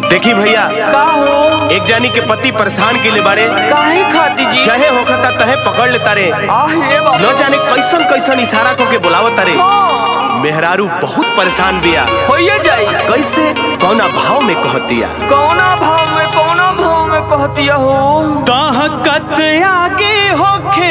देखी भैया का हो एक जानी के पति परेशान के लिए बारे काहे खाती जी चाहे होखता तहे पकड़ लेता रे आह ये बाबा न जाने कैसन कैसन इशारा को के बुलावता रे मेहरारू बहुत परेशान बिया होइए जाई कैसे कौना भाव में कहतिया कौना भाव में कौना भाव में कहतिया हो ताहकत आगे होखे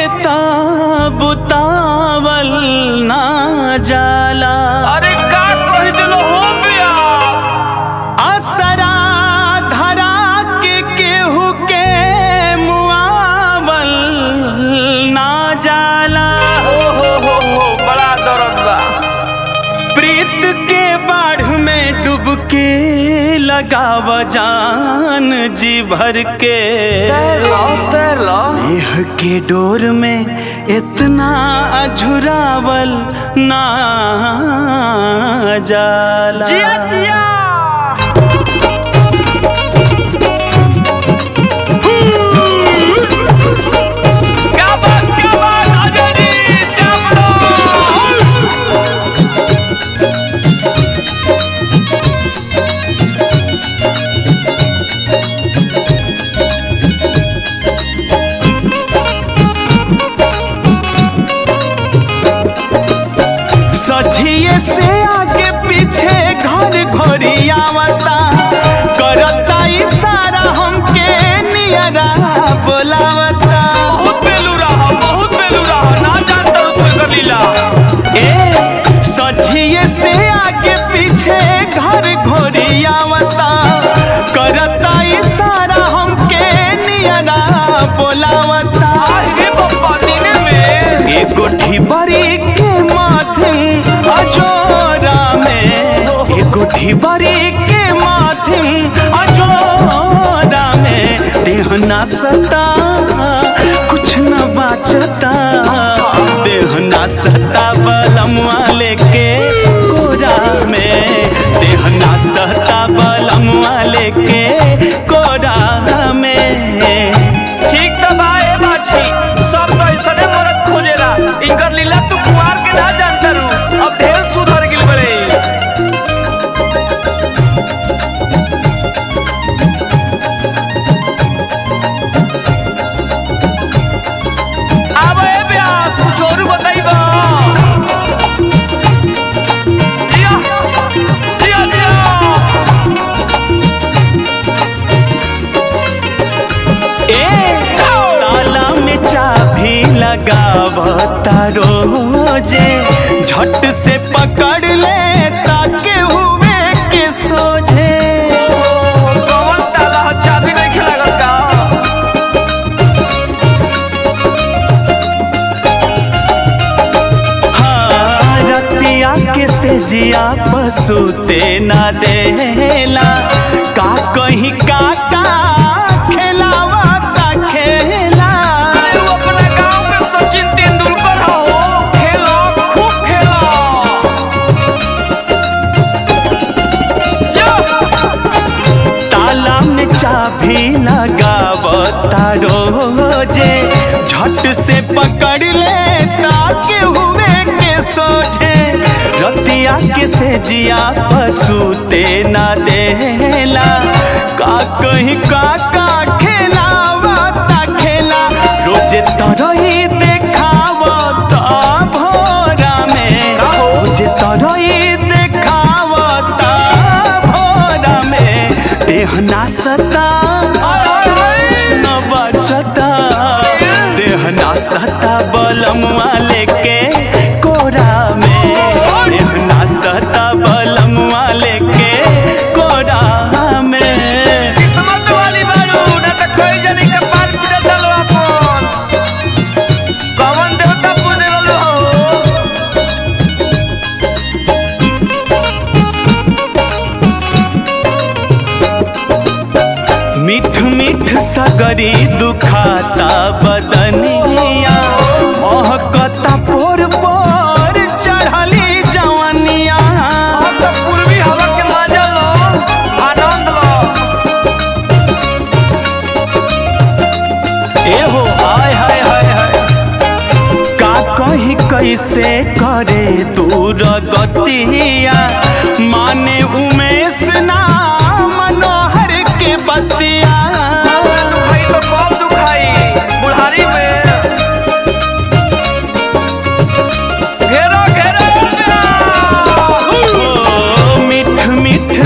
बुतावल ना जाला अरे का कह दिलो हो प्यास असरा धरा के केहू के मुआवल ना जाला ओ हो हो हो बड़ा दर्द बा प्रीत के बाढ़ में डुबके लगाव जान जी भर के तैर लो तैर लो देह के डोर में इतना अझुरावल ना जाला जिया जिया क्या बात क्या बात आजा जी चावलो सझिए से आगे पीछे घर घोरी आवता करता इशारा हमके नियरा बोलावता बहुत बेलू रहा बहुत बेलू रहा ना जानता हूँ तू एकर लीला ए सझिए से आगे पीछे घर घोरी आवता करता इशारा हमके नियरा बोलावता आगे बप्पा नीने में एगो ढिबरी के माध्यम अजोरा में एगो ढिबरी के माध्यम अजोरा में देह ना सता कुछ न बाचता देह ना सता बलमुआ लेके कोरा में देह ना सता बलमुआ लेके कोरा में ठीक तो बा ए बाछी सब तो ऐसने मरद खोजेला इनकर लीला तू कुआर के ना जानता रू अब ढेर सुधर गिल बड़े अब ए ब्यास कुछ और बताइबा जिया जिया जिया ए ताला में चाबी लगावता रोजे झट से पकड़ ले ताके हुए के सोझे कौन ताला चाबी नहीं खिलागल का हाँ रतिया के से जिया पसूते ना देला का कहीं काटा खेलावता खेला तू अपने गांव में सचिन तेंदुलकर हो खेलो खूब खेलो जो ताला में चाबी लगावता रोजे झट से पकड़ ले ताके हुए के सोझे रतिया के से जिया पसूते ना देला का कहीं का का खेलावता खेला रोजे तरही देखावता भोरा में रोजे तरही देखावता भोरा में देह ना सता न बचता देह ना सता बलमुआ लेके कोरा में देह ना सता बलमुआ लेके कोरा में किस्मत वाली बारू ना तो कोई जनी के पार पूजा चलो अपन कवन देवता पूजे लो मीठ मीठ सगरी दुखाता बदनिया महकता पोर पोर चढ़ली जवनिया अब तो पूर्वी हवा के मजा लो आनंद लो एहो हाय हाय हाय हाय का कहीं कैसे करे दूर गतिया माने उमेश ना मनोहर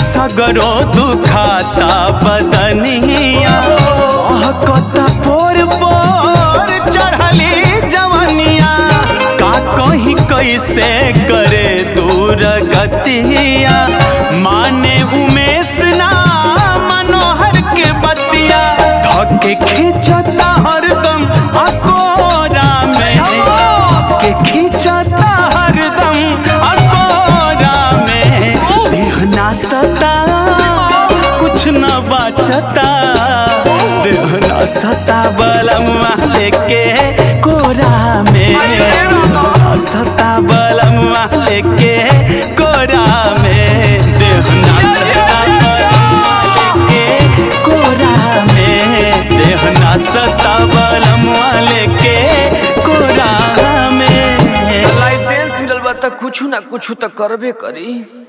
सगरो दुखाता बदनिया कहता पोर पोर चढ़ली जवनिया का कहीं कैसे करे दूर गतिया माने उमेश ना मनोहर के बतिया धके खींचता हरदम अकोरा में के खींचता हरदम अकोरा में देहना सता कुछ न बचता देहना सता बलमुआ लेके कोरा में सता बलमुआ लेके कोरा में देहना सता बलमुआ लेके कोरा में देहना सता बलमुआ लेके कोरा में लाइसेंस मिलल बा त कुछ ना कुछ त करबे करी